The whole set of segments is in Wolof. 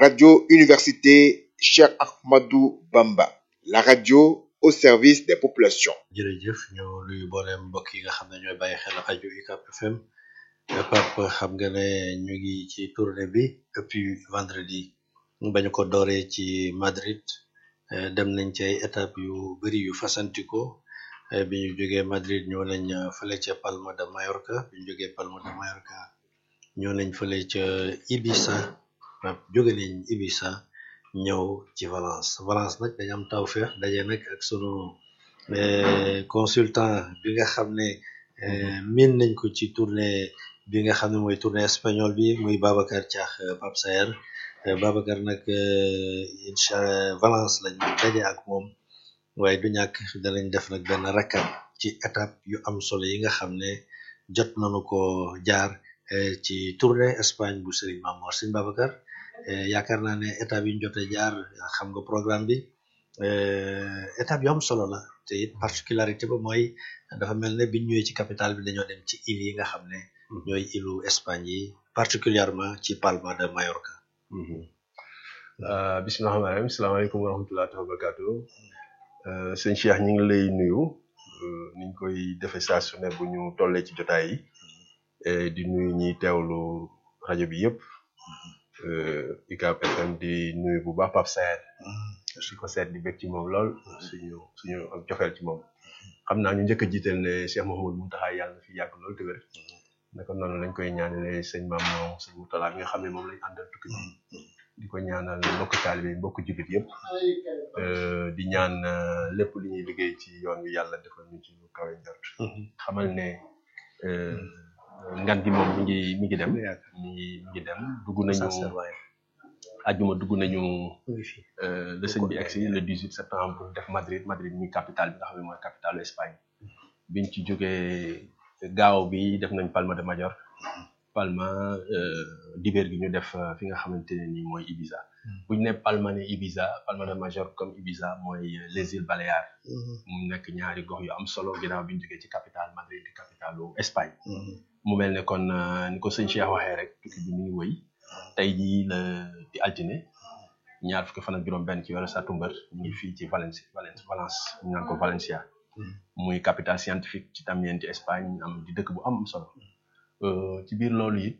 Radio Université Cheikh Ahmadou Bamba, la radio au service des populations. jërëjëf ñu nuyu mboolem mbokk yi nga xam ne ñooy bàyyi xel rajo UCAB FM Pape xam nga ne ñu ngi ci tournée bi depuis vendredi ba ñu ko dooree ci Madrid eh, dem nañ ci ay étapes yu bëri yu fasantikoo eh, bi ñu jógee Madrid ñëw nañ eh, fële ca Palma de Mallorca bi ñu jógee Palma de Mallorca ñëw nañ fële ca Ibiza Pape jóge nañ Ibiza ñëw ci Valence Valence nag dañu am tawfeex daje nag ak sunu eh, consultant bi nga xam ne eh, miin nañ ko ci tournée bi nga xam ne mooy tournée espagnol bi muy Babacar Thiax eh, Pape Saer Eh, Babacar nag eh, incha Valence lañ daje ak moom waaye du ñàkk danañ def nag benn rakkat ci étape yu am solo yi nga xam ne jot nañu ko jaar eh, ci tournée Espagne bu Serigne Mamor Serigne Babacar eh, yaakaar naa ne étape yi ñu jot a jaar xam nga programme bi eh, étape yu am solo la te it particularité ba mooy dafa mel ne biñ ñëwee ci capitale bi dañoo dem ci île yi nga xam ne ñooy îlu Espagne yi particulièrement ci Palma de Mallorca Uh, bisimilah rahmaani rahiim salaamaaleykum wa rahmatulah wa barakaatu uh, sëñ Cheikh ñu ngi lay nuyu uh, niñ koy defee saa su ne bu ñu tollee ci jotaay yi eh, di nuyu ñiy teewlu rajo bi yëpp UCAB FM di nuyu bu baax Pape Saer di ko seet di bég ci moom lool suñu suñu ak joxeel ci moom xam naa ñu njëkk a jiital ne Cheikh Mouhamadou Mountakha yàlla na fi yàgg lool te wér naka noonu lañ koy ñaanalee sëñ Maam moom sëñ Moutala bi nga xam ne moom lañ àndal tukki bi di ko ñaanal mbokk taalibe yi mbokk jullit yëpp euh, di ñaan euh, lépp lu ñuy liggéey ci yoon wi yàlla defal ñu ci lu kawe njort xamal ne euh, ngan gi moom mi ngi mi ngi dem mi ngi mi ngi dem dugg nañu ajjuma dugg nañu euh, le sëñ bi egsi le 18 septembre def Madrid Madrid mi capitale bi nga xam ne mooy capitale Espagne biñ ci jógee gaaw bi def nañ Palma de Mallorca Palma euh, dibeer gi ñu def euh, fi nga xamante ne nii mooy Ibiza bu ñu ne Palma ne Ibiza Palma de Mallorca comme Ibiza mooy euh, les îles Baléares mu nekk ñaari gox yu am solo ginnaaw bi ñu jógee ci capitale Madrid di capitalu Espagne mu mel ne kon euh, ni ko sëñ Cheikh waxee rek tukki bi mi ngi wëy tey jii la di altine ñaar fukki fan ak juróom-benn ci weeru satumbar ñu ngi fii ci Valence Valence Valence ñu naan ko Valencia muy capitale scientifique ci tamit ci Espagne am di dëkk bu am solo Euh, ci biir loolu it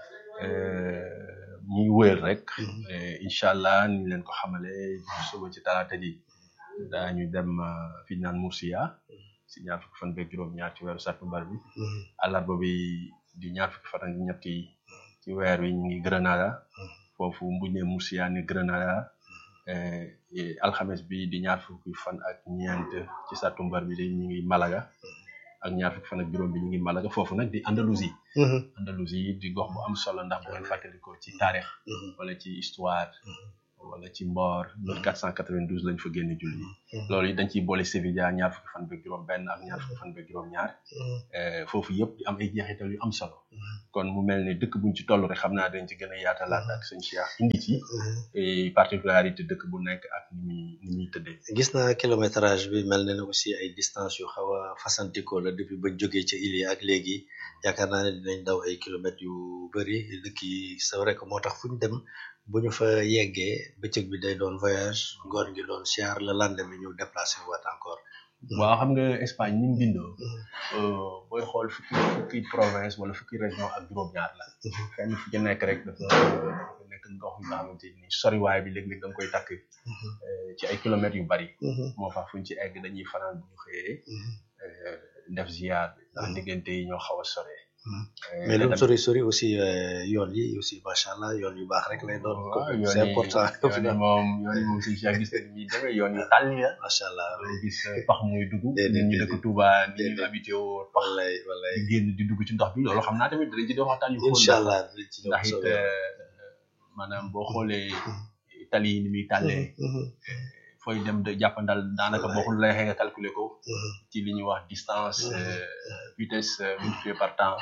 euh, ñuy wëyal rek euh, incha allah ni leen ko xamale suba ci talaata ji daañu dem euh, fi ñu naan Murcia si ñaar fukki fan beeg juróom-ñaar ci weeru sattumbar bi àllarba bi di ñaar fukki fan ak ñett yi ci weer wi ñu ngi Granada foofu bu ñu nee Murcia ni Granada euh, et alxames bi di ñaar fukki fan ak ñeent ci sattumbar bi di ñu ngi Malaga ak ñaar fukki fan ak juróom bi ñu ngi Malaga foofu nag di Andalousie Andalousie di gox bu am solo ndax bu ngeen fàttalikoo ci taarix wala ci histoire wala ci mboor loolu 492 lañ fa génne julli loolu it dañ ciy boole Sevilla ñaar fukki fan beeg juróom benn ak ñaar fukki fan beeg juróom ñaar foofu yëpp di am ay jeexital yu am solo kon mu mel ne dëkk buñ ci toll rek xam naa dañ ci gën a yaatalaat ak sëñ Cheikh indi ci et particularité dëkk bu nekk ak ni muy ni muy tëddee gis naa kilométrage bi mel na ne aussi ay distance yu xaw a fasantikoo la depuis bañ jógee ca île yi ak léegi yaakaar naa ne dinañ daw ay kilomètres yu bëri dëkk yi c'est vrai que moo tax fu ñu dem bu ñu fa yeggee bëccëg bi day doon voyage ngoon gi doon siyaar la lendemain ñu déplacé waat encore waaw xam nga Espagne ni mu bindoo euh, booy xool fukki fukki province wala fukki région ak juróom-ñaar la fenn fu ci nekk rek dafa dafa nekk ndox yu nga xamante ni soriwaay bi léeg-léeg da nga koy takk euh, ci ay kilomètres yu bari moo tax fuñ ci egg dañuy fanaan bu ñu xëyee euh, def ziar bi ndax diggante yi ñoo xaw a sore mais lu mu sori sori aussi euh, yoon yi aussi macha allah yoon yu baax rek lay doon waaw yoon c'est yi important yoon yi moom yoon yi moom suñu si gis nañ ni demee yoon yi tàlli la macha allah doo gis pax muy dugg Déedéet, nit ñi déedéet. dëkk Touba ni ñu Déedéet. habité woo pax wallaay wallaay di génn di dugg ci ndox bi loolu xam naa tamit danañ ci def waxtaan yu xóot incha allah dinañ ci ñëw ndax it soobee yàlla. euh, maanaam boo xoolee tali yi ni muy tàllee fooy dem de jàppandal daanaka boo ko lay xëy nga calculer ko ci li ñuy wax distance euh, vitesse euh, multiplié par temps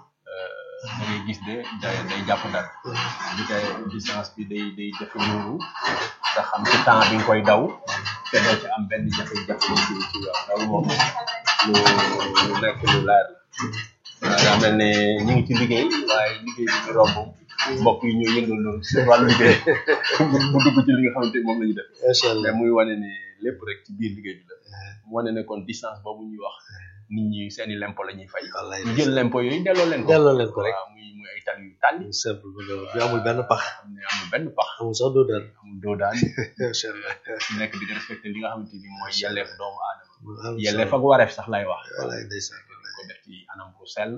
da ngay gis de day day jàppandal di kay distance bi day day jafe loolu nga xam ci temps bi nga koy daw te doo ci am benn jafe-jafe ci ci yow loolu moom lu lu nekk lu leer la waaw daa mel ne ñu ngi ci liggéey waaye liggéey bi ñu romb mbokk yi ñoo yëngal loolu seen wàllu liggéey mu dugg ci li nga xamante ni moom la ñu def macha allah mais muy wane ni lépp rek ci biir liggéey bi la mu wane ne kon distance boobu ñuy wax nit ñi seeni lempo la ñuy fay wallaay ñu jël lempo yooyu delloo leen ko delloo leen ko rek waaw muy muy ay tali yu tàlli mu simple bu doon bi amul benn pax xam ne amul benn pax amul sax doo daan amul doo daan macha allah ci nekk di respecté li nga xamante ni mooy yelleef doomu aadama mu am yelleef ak wareef sax lay wax wallaay ndeysaan dañ ko def ci anam bu sell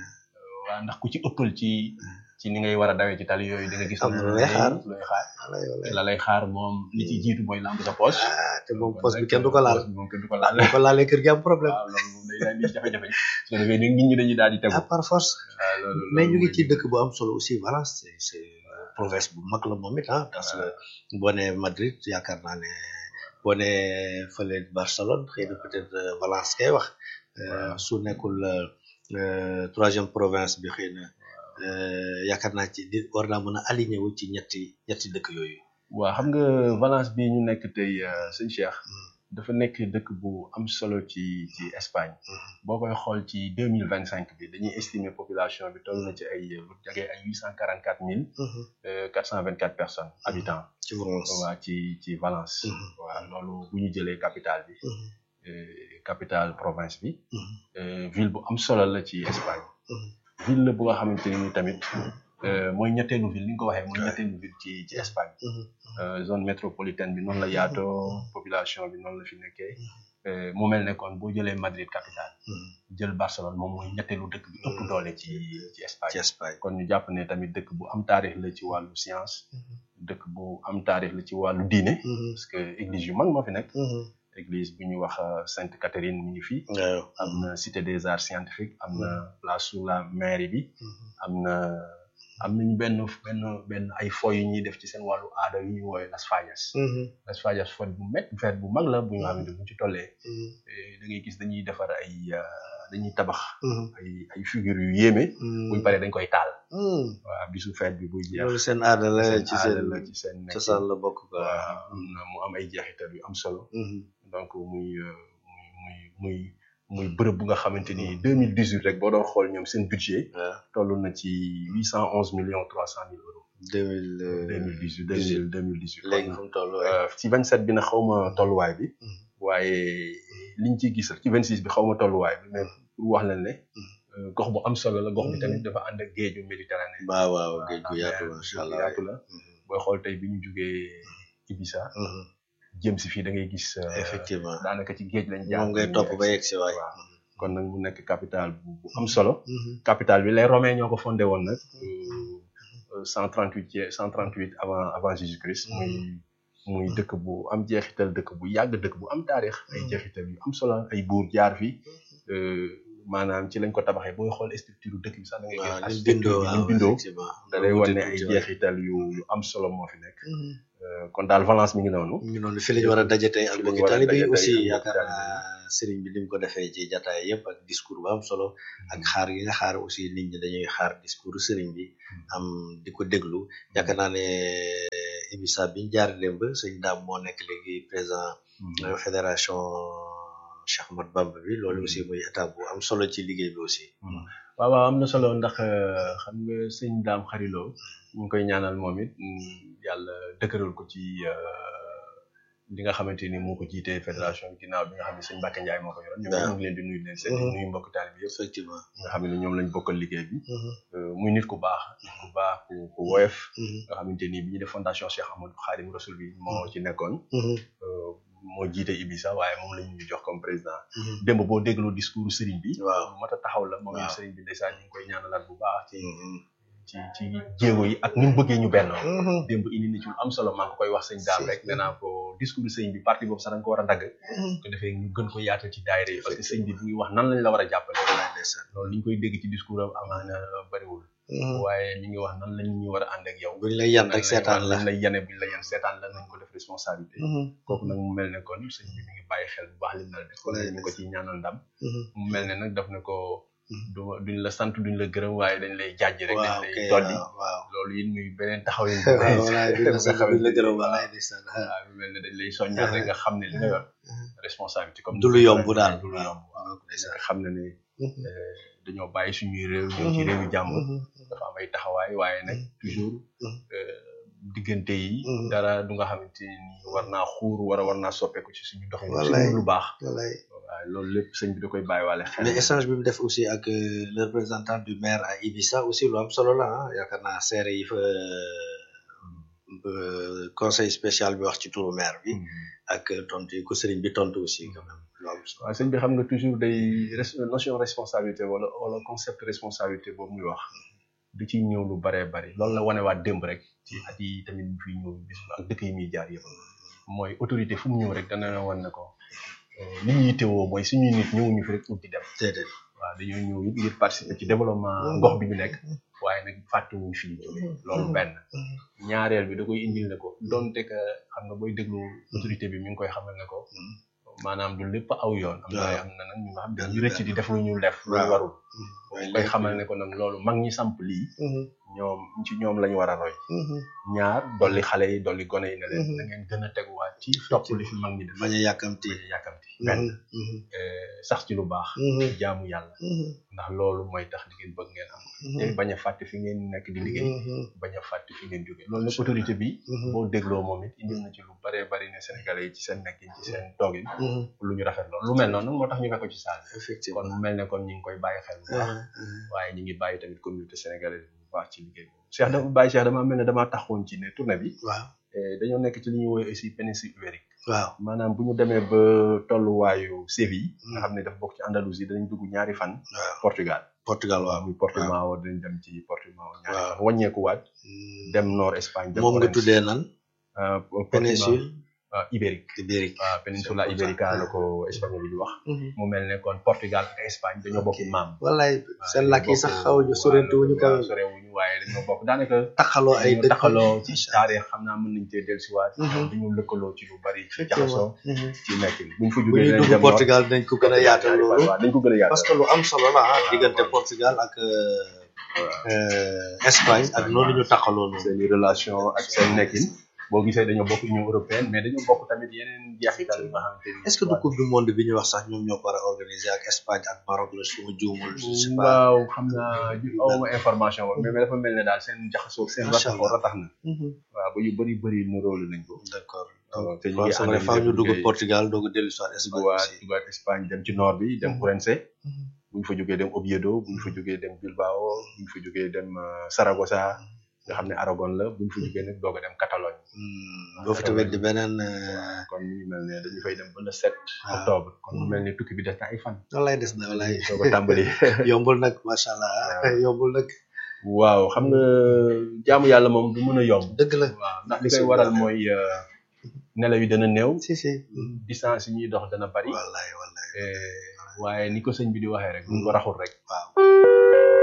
waaw ndax ku ci ëppal ci ci ni ngay war a dawee ci tali yooyu di nga gis Am na lu lay xaar. lu lay xaar wallaay wallaay la lay xaar moom li ci jiitu mooy lamb sa poche ah te moom poste bi kenn du ko laal Poche bi moom kenn du ko laal ko laalee kër gi am problème waaw loolu moom day daal di jafe-jafe su ko defee nit ñi dañuy daal di tegu ah par force waaw loolu mais ñu ngi loolu ci dëkk bu am solo aussi Valence c'est c'est province bu mag la moom it ah parce que boo nee Madrid yaakaar naa ne boo nee fële Barcelone xëy na peut-être euh, Valence kay wax euh, su nekkul euh, euh, troisième province bi xëy na euh, yaakaar naa ci di war naa mën a aligné wu ci ñetti ñetti dëkk yooyu. waaw xam nga Valence bi ñu nekk tey euh, sëñ Cheikh dafa nekk dëkk bu am solo ci ci Espagne boo koy xool ci deux mille vingt cinq bi dañuy estimer population bi toll na ci ay lu jege ay huit cent quarante quatre mille quatre cent vingt quatre personnes habitants ci Valence. waa ci ci Valence Mhm. waaw loolu bu ñu jëlee capitale bi Mhm. euh, capitale province bi Mhm. euh, ville bu am solo la ci Espagne Mhm. ville la bu nga xamante ni tamit euh, mooy ñetteelu ville ni nga ko waxee mooy ñetteelu ville ci ci Espagne Mhm. euh, zone métropolitaine bi noonu la yaatoo population bi noonu la fi nekkee euh, mu mel ne kon boo jëlee Madrid capitale Mhm. jël Barcelone moom mooy ñetteelu dëkk bi ëpp doole ci ci Espagne ci Espagne. kon ñu jàpp ne tamit dëkk bu am taarix la ci wàllu science dëkk bu am taarix la ci wàllu diine Mhm. parce que église yu mag moo fi nekk Mhm. église bu ñuy wax euh, Sainte Catherine mi ngi fi waaw. am na cité des arts scientifiques am na place sous la mairie bi Mhm. am na am nañu benn benn benn ay fo yu ñuy def ci seen wàllu aada yu ñuy woowee Las Fallas Mhm. Las Fallas fête bu met fête bu mag la bu nga xamante bu ñu ci tollee Mhm. eh, da ngay gis dañuy defar ay euh, dañuy tabax Mhm. ay ay figures yu yéeme buñ paree dañ koy taal Mhm. waaw bisu fête bi buy jeex loolu seen aada la seen ci aada seen la ci seen nekk cosaan la bokk quoi. waaw am na mu am ay jeexital yu am solo Mhm. donc muy euh, muy muy muy muy bërëb bu nga xamante ni deux mille dix huit rek boo doon xool ñoom seen budget waaw toll na ci huit cent onze millions trois cent mille euros deux mille deux mille dix huit deux mille deux mille dix huit léegi fu mu toll waaye. ci vingt sept bi na xaw ma tolluwaay bi Mhm. waaye liñ ciy gis rek ci vingt six bi xaw ma tolluwaay bi mais pour wax leen ne Mhm. euh, gox bu am solo la gox bi Mhm. tamit dafa ànd ak géeju Méditerranée waaw waaw waaw, géej gu ndax yaatu mer macha géej gu allah. yaatu la booy xool tey bi ñu jugee Ibiza Mhm. jëm si fii da ngay gis euh, effectivement daanaka ci géej lañ jaar moom ngay topp ba yegg si waay. waaw. kon nag mu nekk capitale bu bu am solo Mhm. capitale bi les romains ñoo ko fondé woon nag cent trente huit cent trente huit avant avant Jésus Christ muy muy dëkk bu am jeexital dëkk bu yàgg dëkk bu am taarix ay jeexital yu am solo ay buur jaar fi euh, maanaam ci lañ ko tabaxee booy xool structure dëkk bi sax da ngay gis waaw ni mu architecture bindoo bi ni mu waaw bindoo effectivement. da lay wan ne Wuute ay tuuti waay. jeexital yu yu am solo moo fi nekk Mhm. Euh, kon daal Valence mi ngi noonu ñu noonu fi lañu war a daje tey ak Fi lañu mbokki war a taalibe yi daje tey aussi ak mbokki yaakaar taalibe naa sëriñ bi ni mu ko defee ci jataay yëpp ak discours bu am solo ak xaar yi nga xaar aussi nit ñi dañuy xaar discours sëriñ bi am di ko déglu yaakaar naa ne Ibisa bi ñu jaar démb sëñ daam moo nekk léegi président euh, fédération Cheikh Ahmad Bamba bi loolu aussi muy étape bu am solo ci liggéey bi aussi. waaw waaw am na solo ndax euh, xam nga sëñ daam xariloo ñu ngi koy ñaanal moom it mm, yàlla dëkkëral ko ci euh, li nga xamante ni moo ko jiitee fédération bi ginnaaw bi nga xam ne sëñ Mbacke Ndiaye moo ko yoroon ñoom waaw. ñu ngi leen di nuyu di leen seet di Mhm. nuyu mbokk taal bi yëpp effectivement. nga xam ne ñoom lañ bokkal liggéey bi Euh, muy nit ku baax nit ku baax ku ku woyof nga xamante ni bi ñu def fondation Cheikh Amadou Khadim Rasoul bi moo ci nekkoon euh, moo jiite Ibisa waaye moom lañ ñu jox comme président démb boo dégloo discours sëriñ bi waaw. lu mat a taxaw la moom Waaw. sëriñ bi ndeysaan ñu ngi koy ñaanalaat bu baax ci ci ci jéego yi ak ni mu bëggee ñu benn démb indi na ci lu am solo maa ngi ko koy wax sëñ daam rek nee naa ko discours sëñ bi parti boobu sax da nga ko war a dagg ko defee ñu gën ko yaatal ci daayira yi parce que sëñ bi bu ngi wax nan lañ la war a jàppale loolu li ñu koy dégg ci discours am amaana bariwul waaye mi ngi wax nan lañ ñu war a ànd ak yow buñ lay yan rek seetaan la. lañ lay yane buñ la yan seetaan la nañ ko def responsabilité kooku nag mu mel ne kon sëñ bi mi ngi bàyyi xel bu baax li mu la def kon Wallaay ñu ko ci ñaanal ndam mu mel ne nag daf ne ko du duñ la sant duñ la gërëm waaye dañ lay jàjj rek dañ waaw lay kay dolli waaw waaw. loolu it muy beneen taxawin waaw walaay duñ la sant duñ la gërëm walaay ndeysaan. waaw mu mel ne dañ lay soññaat rek nga xam ne li nga yor responsabilité comme Du lu yomb daal. du lu yomb waaw waaw ndeysaan. nga xam ne ne dañoo bàyyi suñuy réew ñëw ci réewu jàmbur dafa am ay taxawaay waaye nag toujours euh, diggante yi Mhm. dara du nga xamante ni war naa xuur wara war naa soppeeku ci suñu doxin Wallaay. suñu lu baax wallaay waaye loolu lépp sëñ bi da koy bàyyiwaale xel mais échange bi mu def aussi ak euh, le représentant du maire à Ibissa aussi lu am solo la ah yaakaar naa seere yi fa euh, conseil spécial bi wax ci turu maire bi ak tontu yi ko sëriñ bi tontu aussi quand même lu am solo waaw sëñ bi xam nga toujours day res- notion responsabilité wala wala concept responsabilité boobu muy wax du ciy ñëw lu baree bari loolu la wanewaat démb rek ci at yi tamit mu fiy ñëw bis ak dëkk yi muy jaar yëpp mooy autorité fu mu ñëw rek dana la wan ne ko euh, li ñu yittewoo mooy suñuy nit ñëwuñu fi rek pour di dem déedéet waaw dañoo ñëw it ngir participer ci développement gox bi ñu nekk waaye nag fàttewuñ fi ñu jógee loolu benn ñaareel bi da koy indil ne ko donte que xam nga booy déglu autorité bi mi ngi koy xamal ne ko maanaam du lépp aw yoon am na waaw. am na nag ñu nga xam dañuy rëcc di def lu ñu def lu waaw. warul boo koy xamal ne ko nag loolu mag ñi samp lii ñoom ci ñoom lañu war a roy ñaar dolli xale yi dolli gone yi ne leen Mhm. da ngeen gën a teguwaat ci topp li fi mag ñi def bañ a yàkkamti bañ a yàkkamti benn eh, sax ci lu baax jaamu yàlla ndax loolu mooy tax li ngeen bëgg ngeen am te bañ a fàtte fi ngeen nekk di liggéey bañ a fàtte fi ngeen jóge loolu nag autorité bi boo dégloo moom it indil na ci lu baree bari ne sénégalais yi ci seen nekkin ci seen toogin lu ñu rafet loolu lu mel noonu nag moo tax ñu fekk ko ci saal bi kon effectivement mu mel ne kon ñu ngi koy bàyyi xel bu baax waaye ñu ngi bàyyi tamit communauté sénégalaise bu baax ci liggéey boobu Cheikh dafa bàyyi Cheikh dama mel ne damaa taxawoon ci ne tournée bi waaw eh, dañoo nekk ci li ñuy woowee aussi péninsule ibérique waaw maanaam bu ñu demee ba tolluwaayu Séville nga xam ne dafa bokk ci Andalousie danañ dugg ñaari fan waaw Portugal Portugal waaw muy Portimao dinañ dem ci Portimao ñaari Waaw. fan wàññeekuwaat dem nord Espagne dem moom nga Valence. tuddee nan Euh, Portimao, péninsule euh, ibérique ibérique waaw péninsula C'est ibérica important. la ko espagnol bi di wax mu mel ne kon Portugal ak Espagne dañoo bokk Ok. maam wallaay waaw, seen dañoo làkk yi sax bokk- xaw ñu sorente wuñu ko waaw, sorewuñu waaye dañoo bokk daanaka taxaloo ay dañoo dëkk taxaloo ci Macha taarix xam naa mën nañ cee dellusiwaat Mhm. dañu lëkkaloo ci lu bari ci Effectivement. jaxasoo Mhm. ci nekkin buñ fa bu jógee ñuy dinañ dugg dem Portugal dañ ko gën a yaatal loolu waaw dañ ko gën a yaatal parce que lu am solo la ah diggante Portugal ak euh, euh, Espagne ak noonu ñu taxaloo noonu seen i relation ak seen nekkin boo gisee dañoo bokk Union européenne mais dañoo bokk tamit yeneen jeexital yi nga xamante ni est-ce que du coupe du monde bi ñu wax sax ñoom ñoo ko war a organiser ak Espagne ak Maroc la su ma juumul je sais pas waaw xam naa ju awma information boobu mais dafa mel ne daal seen jaxasoo seen Macha rataxoo Allah. ratax na Mhm. waaw ba yu bëri bëri nu róolu nañ ko d'accord waaw te ñu waaw ngi c'est vrai ànd faaw ñu dugg liggéey. Portugal doog a dellu si waat Espagne dugaat aussi dugaat Espagne dem ci nord bi dem Mhm. Ourense Mhm. bu ñu fa jógee dem Oviedo bu ñu fa jógee dem Bilbao bu ñu fa jógee dem euh, Saragossa nga xam ne Aragon la bu ñu fa jógee nag doog a dem Catalogne Hmm, boo fi tamit di beneen euh, kon ñu mel ne dañu fay dem ba le 7 Ah. octobre kon mu mel ne tukki bi des na ay fan wallaay des na wallaay doog a tàmbali yombul nag macha allah yombul nag waaw xam nga jaamu yàlla moom du mën a yomb dëgg la waaw ndax li koy waral mooy euh, nelaw yi dana néew si si distance yi ñuy dox dana bari wallaay wallaay eh, waaye ni ko sëñ bi di waxee rek bu ñu ko raxul rek waaw